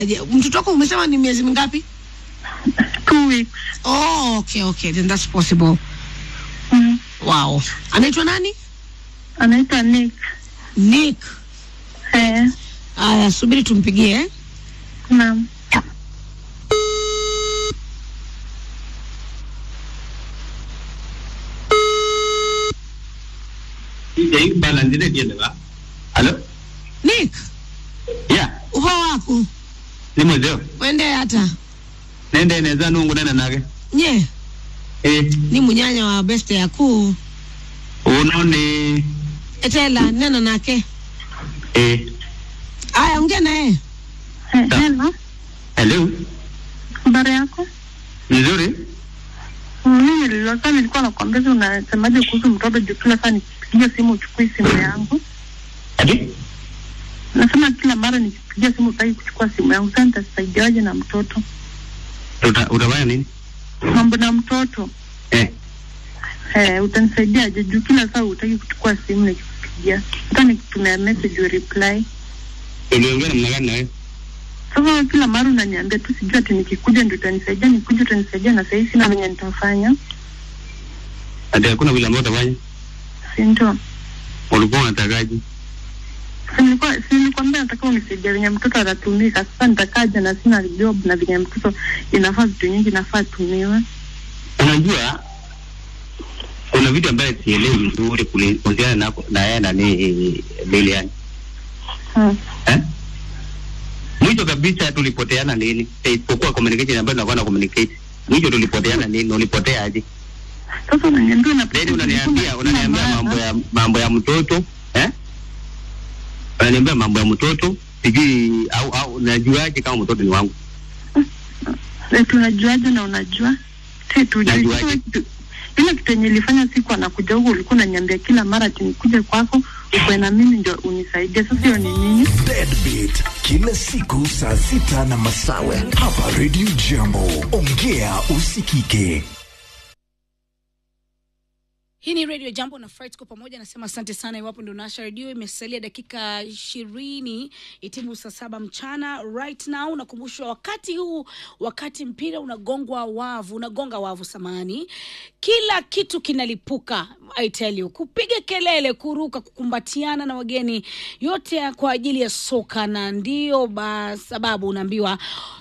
Je, mtoto wako umesema ni miezi mingapi? two weeks. Oh, okay, okay, then that's possible. Mm. Wow. Anaitwa nani? Anaitwa Nick. Nick. Eh, Aya, subiri tumpigie. eh. naam. Hii balance ile ndiye ba. Hello? Nick, Yeah, uho wako ni mwezeo. wende hata Nende inaweza nungu nena nage. nye Eh, ni munyanya wa beste yaku uno ni etela nena nake eh aya ongea naye Eh, hello. hello. Habari yako? Nzuri? Mimi nililosa nilikuwa nakwambia unasemaje kuhusu mtoto juu kila saa nikipigia simu uchukui simu yangu. Ati? Nasema kila mara nikipigia simu utaki kuchukua simu yangu. Sasa nitasaidiaje na mtoto? Uta utafanya nini? Mambo na mtoto. Eh. Eh, utanisaidiaje juu kila saa utaki kuchukua simu nikikupigia. Hata nikitumia message u reply. Uliongea namna gani na wewe? Sasa kila mara unaniambia tu sijui ati nikikuja ndio utanisaidia, nikikuja utanisaidia na sasa sina venye nitafanya. Ati hakuna vile ambavyo utafanya? Si ndio? Ulikuwa unatakaje? Si nilikuwa si nilikwambia nataka unisaidia venye mtoto atatumika. Sasa nitakaje na sina job na venye mtoto inafaa vitu nyingi inafaa atumiwe. Unajua kuna vitu ambaye sielewi vizuri kuli- kuhusiana na na yeye na ni Lilian. Hmm. Eh? Mwisho kabisa tulipoteana nini? Eh, Isipokuwa communication ambayo tunakuwa na communicate. Mwisho tulipoteana nini? Ulipotea aje? Sasa unaniambia una Then unaniambia unaniambia mambo ya mambo ya mtoto eh? Unaniambia mambo ya mtoto sijui au au najuaje kama mtoto ni wangu? Eti unajuaje na unajua? Si tujui. Najuaje? Sasa kitu- Ile kitu yenye ilifanya siku anakuja huko ulikuwa unaniambia kila mara ati nikuje kwako ukwe na mimi ndio unisaidie. Sasa hiyo ni nini? Deadbeat kila siku saa sita na masawe hapa Radio Jambo. Ongea usikike. Hii ni Radio Jambo na Fright kwa pamoja. Nasema asante sana iwapo ndio unawasha redio. Imesalia dakika ishirini itimu saa saba mchana. Right now nakumbushwa wakati huu, wakati mpira unagongwa wavu, unagonga wavu samani, kila kitu kinalipuka. I tell you, kupiga kelele, kuruka, kukumbatiana na wageni, yote ya kwa ajili ya soka, na ndio ba sababu unaambiwa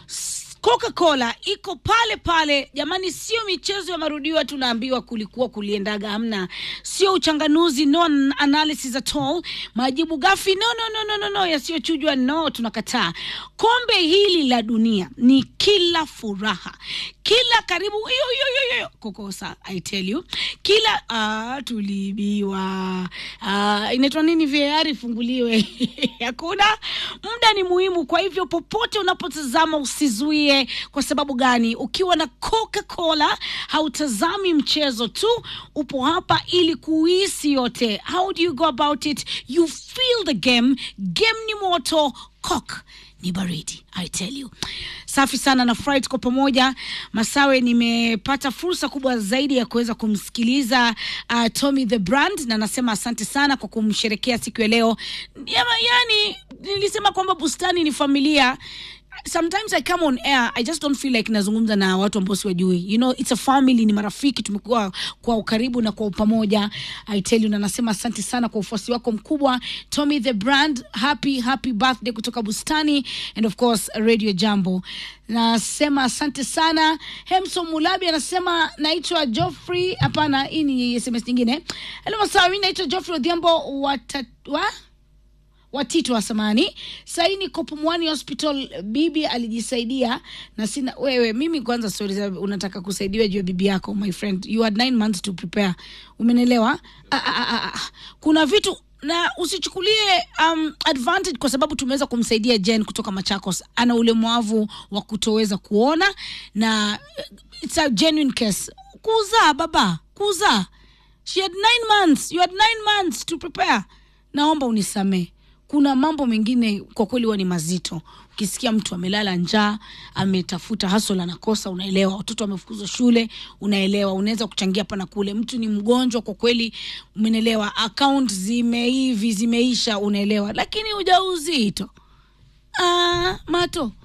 Coca-Cola iko pale pale jamani, sio michezo ya marudio tunaambiwa kulikuwa kuliendaga, hamna, sio uchanganuzi, no an- analysis at all, majibu gafi, no, no, no, no, no, no, yasiyochujwa, no, tunakataa. Kombe hili la dunia ni kila furaha, kila karibu hiyo hiyo hiyo hiyo kukosa, I tell you, kila ah, tuliibiwa, ah, inaitwa nini, VAR ifunguliwe hakuna muda ni muhimu. Kwa hivyo popote unapotazama usizuie. Kwa sababu gani? Ukiwa na Coca-Cola hautazami mchezo tu, upo hapa ili kuhisi yote. How do you go about it? You feel the game. Game ni moto, Coke ni baridi I tell you. Safi sana na Fright kwa pamoja. Masawe, nimepata fursa kubwa zaidi ya kuweza kumsikiliza uh, Tommy the Brand na nasema asante sana kwa kumsherekea siku ya leo. Yama, yani nilisema kwamba bustani ni familia sometimes i come on air i just don't feel like nazungumza na watu ambao siwajui you know it's a family ni marafiki tumekuwa kwa ukaribu na kwa upamoja i tell you na nasema asante sana kwa ufuasi wako mkubwa tommy the brand happy happy birthday kutoka bustani and of course radio jambo nasema asante sana hemson mulabi anasema naitwa joffrey hapana hii ni sms nyingine hello masawa mi naitwa joffrey odhiambo watatwa watito wa samani sahii niko Pumwani hospital bibi alijisaidia na sina wewe mimi kwanza stori za unataka kusaidiwa juu ya bibi yako my friend you had nine months to prepare umenelewa ah, ah, ah, ah. kuna vitu na usichukulie um, advantage kwa sababu tumeweza kumsaidia Jen kutoka Machakos. Ana ulemavu wa kutoweza kuona na uh, it's a genuine case. Kuzaa baba, kuzaa. She had nine months. You had nine months to prepare. Naomba unisamee kuna mambo mengine kwa kweli huwa ni mazito ukisikia mtu amelala njaa ametafuta hasol anakosa unaelewa watoto wamefukuzwa shule unaelewa unaweza kuchangia hapa na kule mtu ni mgonjwa kwa kweli umenelewa account zimeivi zimeisha unaelewa lakini ujauzito ah, mato